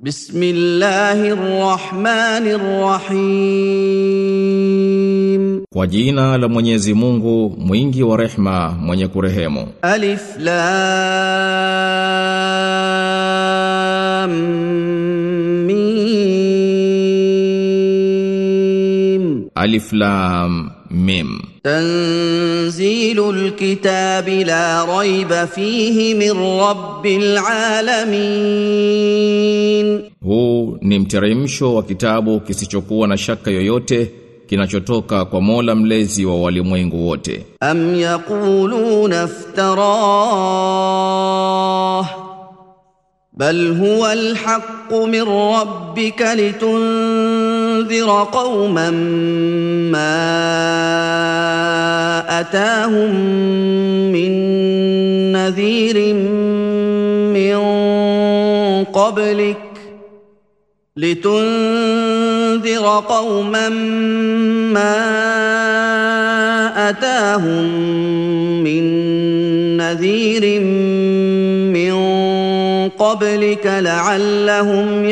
بسم الله الرحمن الرحيم Kwa jina la Mwenyezi Mungu mwingi wa rehma mwenye kurehemu ألف لام ميم Alif Lam Mim تنزيل الكتاب لا ريب فيه من رب العالمين Huu ni mteremsho wa kitabu kisichokuwa na shaka yoyote kinachotoka kwa Mola mlezi wa walimwengu wote أم يقولون افتراه بل هو الحق من ربك لتنذر قوما ما أتاهم من نذير من قبلك لتنذر قوما ما أتاهم من نذير من قبلك لعلهم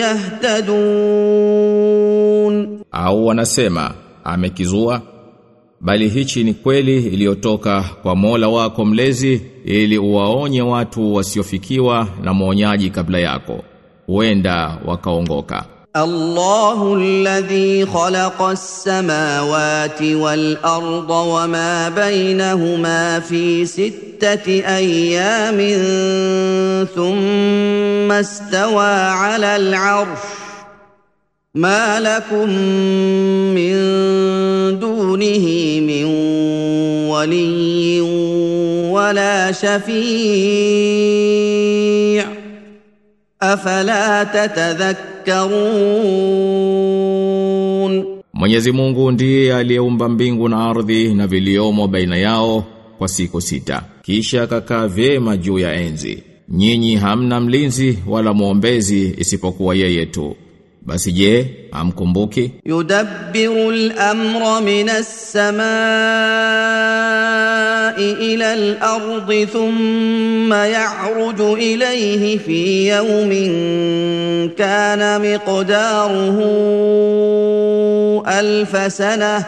يهتدون au wanasema amekizua bali hichi ni kweli iliyotoka kwa Mola wako mlezi ili uwaonye watu wasiofikiwa na mwonyaji kabla yako huenda wakaongoka الله الذي خلق السماوات والارض وما بينهما في سته ايام ثم استوى على العرش ما لكم من دونه من ولي ولا شفيع افلا تتذكرون Mwenyezi Mungu ndiye aliyeumba mbingu na ardhi na viliomo baina yao kwa siku sita. Kisha akakaa vyema juu ya enzi. Nyinyi hamna mlinzi wala mwombezi isipokuwa yeye tu. Basi je, hamkumbuki? يدبر الامر من السماء الى الارض ثم يعرج اليه في يوم كان مقداره الف سنه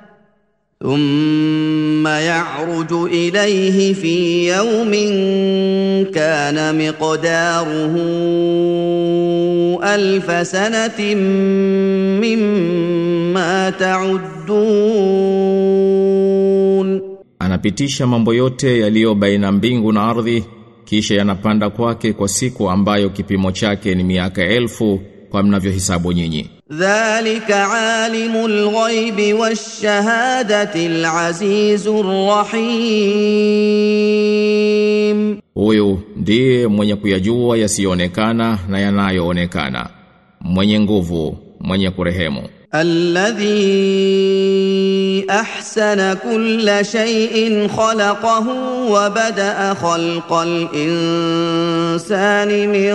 ثم يعرج اليه في يوم كان مقداره الف سنه مما تعدون Anapitisha mambo yote yaliyo baina mbingu na ardhi kisha yanapanda kwake kwa siku ambayo kipimo chake ni miaka elfu kwa mnavyohesabu nyinyi. ذلك عالم الغيب والشهاده العزيز الرحيم Huyu ndiye mwenye kuyajua yasiyoonekana na yanayoonekana. Mwenye nguvu, mwenye kurehemu. الذي احسن كل شيء خلقه وبدا خلق الانسان من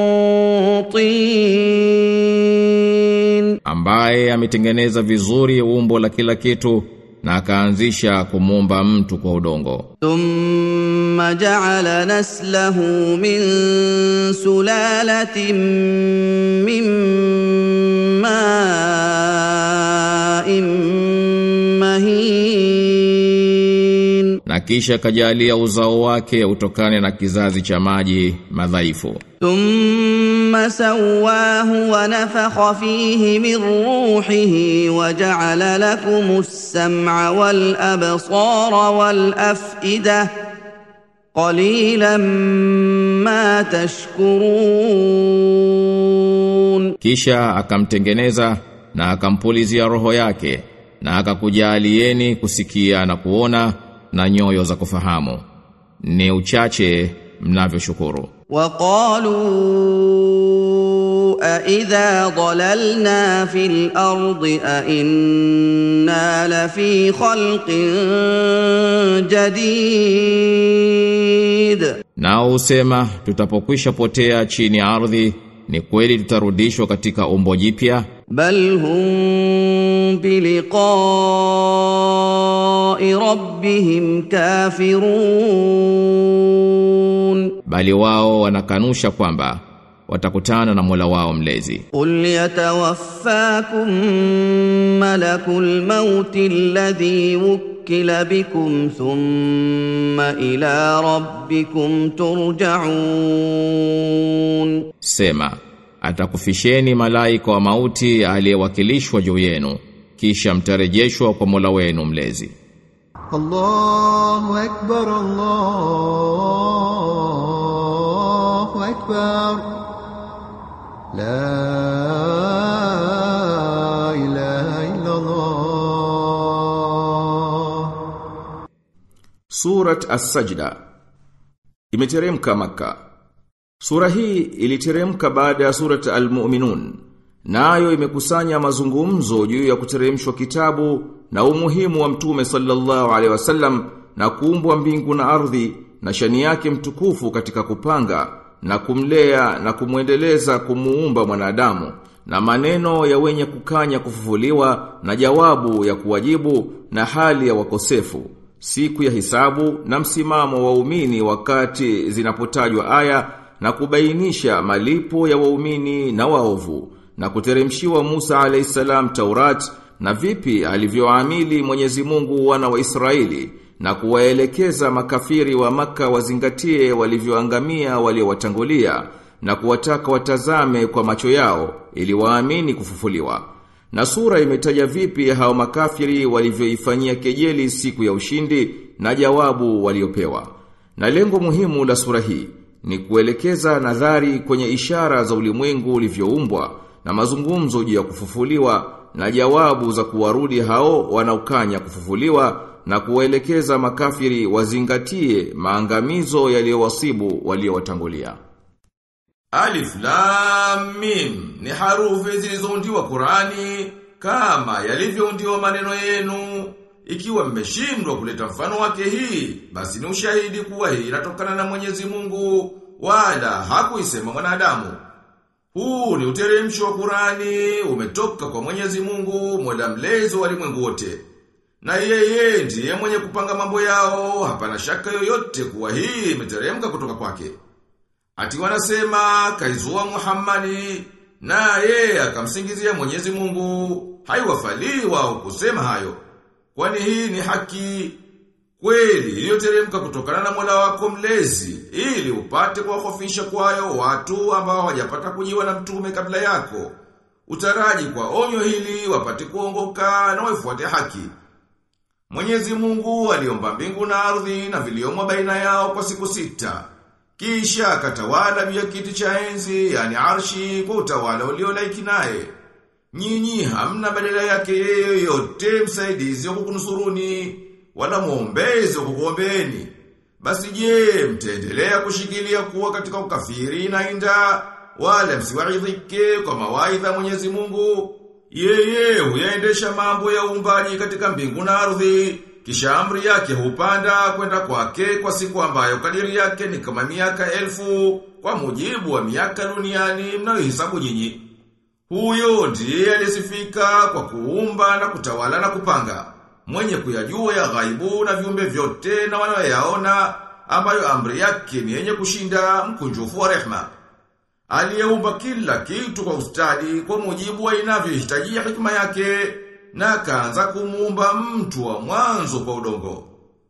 طين ambaye ametengeneza vizuri umbo la kila kitu na akaanzisha kumuumba mtu kwa udongo ثم جعل نسله من سلاله من ماء مهين na kisha kajalia uzao wake utokane na kizazi cha maji madhaifu ثم سواه ونفخ فيه من روحه وجعل لكم السمع والابصار والافئده قليلا ما تشكرون kisha akamtengeneza na akampulizia roho yake na akakujaalieni kusikia na kuona na nyoyo za kufahamu ni uchache mnavyoshukuru وقالوا أإذا ضللنا في الأرض أإنا لفي خلق جديد Nao usema tutapokwisha potea chini ya ardhi ni kweli tutarudishwa katika umbo jipya بل هم بلقاء ربهم كافرون bali wao wanakanusha kwamba watakutana na Mola wao mlezi قل يتوفاكم ملك الموت الذي وكل بكم ثم الى ربكم ترجعون Sema, atakufisheni malaika wa mauti aliyewakilishwa juu yenu, kisha mtarejeshwa kwa Mola wenu mlezi. الله أكبر الله أكبر لا إله إلا الله Surat As-Sajda imeteremka Makka. Sura hii iliteremka baada ya Surat Al-Mu'minun. Nayo imekusanya mazungumzo juu ya kuteremshwa kitabu na umuhimu wa Mtume sallallahu alaihi wasallam na kuumbwa mbingu na ardhi na shani yake mtukufu katika kupanga na kumlea na kumwendeleza kumuumba mwanadamu na maneno ya wenye kukanya kufufuliwa na jawabu ya kuwajibu na hali ya wakosefu siku ya hisabu na msimamo wa waumini wakati zinapotajwa aya na kubainisha malipo ya waumini na waovu na kuteremshiwa Musa alayhisalam Taurat na vipi alivyoamili Mwenyezi Mungu wana wa Israeli na kuwaelekeza makafiri wa maka wazingatie walivyoangamia waliowatangulia na kuwataka watazame kwa macho yao ili waamini kufufuliwa. Na sura imetaja vipi hao makafiri walivyoifanyia kejeli siku ya ushindi na jawabu waliopewa. Na lengo muhimu la sura hii ni kuelekeza nadhari kwenye ishara za ulimwengu ulivyoumbwa na mazungumzo juu ya kufufuliwa na jawabu za kuwarudi hao wanaokanya kufufuliwa na kuwaelekeza makafiri wazingatie maangamizo yaliyowasibu waliowatangulia. Alif Lam Mim ni harufi zilizoundiwa Qurani kama yalivyoundiwa maneno yenu. Ikiwa mmeshindwa kuleta mfano wake hii, basi ni ushahidi kuwa hii inatokana na Mwenyezi Mungu wala hakuisema mwanadamu. Huu ni uteremsho wa Qurani umetoka kwa Mwenyezi Mungu, Mola mlezi wa ulimwengu wote. Na yeye ndiye mwenye kupanga mambo yao, hapana shaka yoyote kuwa hii imeteremka kutoka kwake. Ati wanasema kaizua Muhammadi na yeye akamsingizia Mwenyezi Mungu, haiwafalii wao kusema hayo. Kwani hii ni haki kweli iliyoteremka kutokana na Mola wako mlezi ili upate kuwahofisha kwayo watu ambao hawajapata kujiwa na mtume kabla yako. Utaraji kwa onyo hili wapate kuongoka na waifuate haki. Mwenyezi Mungu aliomba mbingu na ardhi na viliomo baina yao kwa siku sita. Kisha akatawala juu ya kiti cha enzi, yani arshi, kwa utawala uliolaiki naye. Nyinyi hamna badala yake yeye yote msaidizi wa kukunusuruni, wala mwombezi wa kukuombeeni. Basi je, mtaendelea kushikilia kuwa katika ukafiri na inda, wala msiwaidhike kwa mawaidha Mwenyezi Mungu. Yeye huyaendesha mambo ya uumbaji katika mbingu na ardhi, kisha amri yake hupanda kwenda kwake kwa siku ambayo kadiri yake ni kama miaka elfu kwa mujibu wa miaka duniani mnayohesabu nyinyi. Huyo ndiye alisifika kwa kuumba na kutawala na kupanga. Mwenye kuyajua ya ghaibu na viumbe vyote na wanayoyaona ambayo amri yake ni yenye kushinda mkunjufu wa rehma. Aliyeumba kila kitu kwa ustadi kwa mujibu wa inavyohitajia hikma yake na akaanza kumuumba mtu wa mwanzo kwa udongo.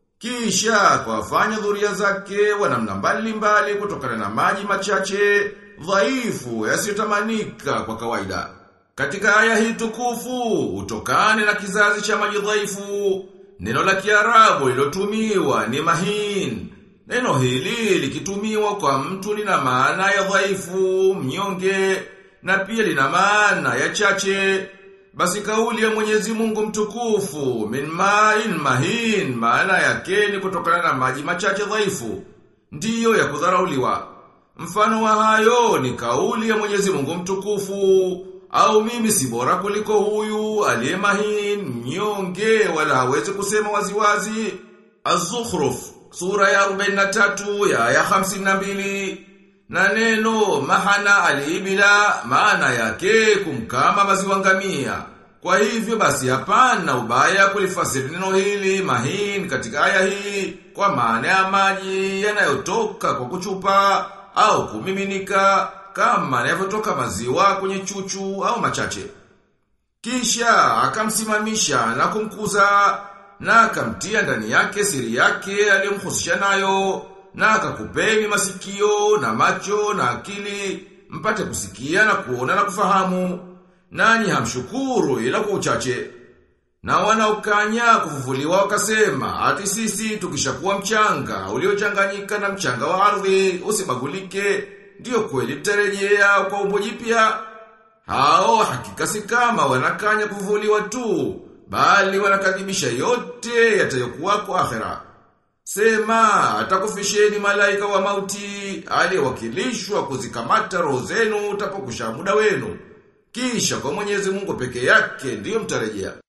Kisha kwa dhuria zake wa namna mbalimbali kutokana na maji machache dhaifu yasiyotamanika kwa kawaida. Katika aya hii tukufu utokane na kizazi cha maji dhaifu. Neno la Kiarabu lilotumiwa ni mahin. Neno hili likitumiwa kwa mtu lina maana ya dhaifu, mnyonge na pia lina maana ya chache. Basi kauli ya Mwenyezi Mungu mtukufu min ma'in mahin maana yake ni kutokana na maji machache dhaifu ndiyo ya kudharauliwa. Mfano wa hayo ni kauli ya Mwenyezi Mungu mtukufu au mimi si bora kuliko huyu aliye mahin mnyonge wala hawezi kusema waziwazi. Az-Zukhruf sura ya 43 ya aya 52 na neno mahana alibila maana yake kumkama maziwa ngamia. Kwa hivyo basi hapana ubaya kulifasiri neno hili mahin katika aya hii kwa maana ya maji yanayotoka kwa kuchupa au kumiminika kama yanavyotoka maziwa kwenye chuchu au machache. Kisha akamsimamisha na kumkuza na akamtia ndani yake siri yake aliyomhusisha nayo na akakupeni masikio na macho na akili mpate kusikia na kuona na kufahamu nanyi hamshukuru ila kwa uchache. Na wanaokanya kufufuliwa wakasema, ati sisi tukishakuwa mchanga, uliochanganyika na mchanga wa ardhi, usibagulike, ndiyo kweli tutarejea kwa umbo jipya. Hao hakika si kama wanakanya kufufuliwa tu, bali wanakadhibisha yote yatayokuwa kwa akhera. Sema, atakufisheni malaika wa mauti, aliyewakilishwa kuzikamata roho zenu utapokusha muda wenu. Kisha kwa Mwenyezi Mungu peke yake ndiyo mtarejea.